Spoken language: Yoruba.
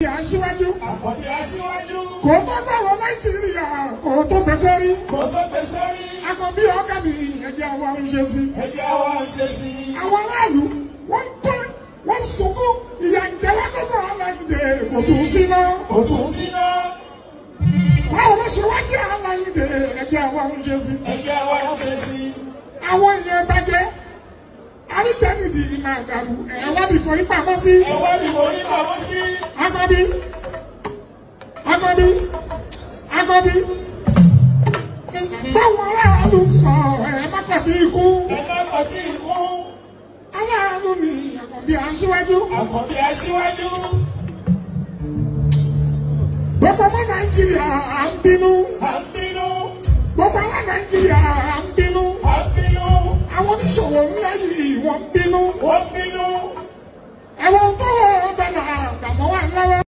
aṣíwájú Àkọ́bí aṣíwájú. kò tó bọ̀wọ̀ nàìjíríà kò tó gbèsè rí Kò tó gbèsè rí. akọbí ọ̀gá mi ẹ̀jẹ̀ àwọn ń ṣe sí. Ẹjẹ́ wa ń ṣe sí i. àwọn aráàlú wọ́n tọ́ wọ́n sunkún ìyà ìjẹ́ wọn tó bọ̀ aláìdè kò tún sí náà. Kò tún síná. báwo ló ṣe wá jẹ́ aláìdè ẹ̀jẹ̀ àwọn ń ṣe sí. Ẹjẹ́ wa ń ṣe sí i. àwọn èèyàn bàjẹ́ àríjẹ́nìdì máa dàrú ẹ̀ wá bí fọyín pamọ́ sí. Ẹ wá ní orí pamọ́ sí. akọbí akọbí akọbí báwo aráàlú sọ ẹ̀ má kọ̀ sí ikú. Ẹ má kọ̀ sí ikú. aláàánú ni àkọ́bí aṣíwájú. Àkọ́bí aṣíwájú. gbogbo ọmọ nàìjíríà à ń bínú. À ń bínú. gbogbo ọmọ nàìjíríà à ń bínú. À ń bínú. àwọn oníṣòwò ńlá yìí wọ́n ń bínú. Wọ́n bínú. ẹ̀wọ̀n tó wọ́n dáná àgbàmọ́ wà lọ́wọ́.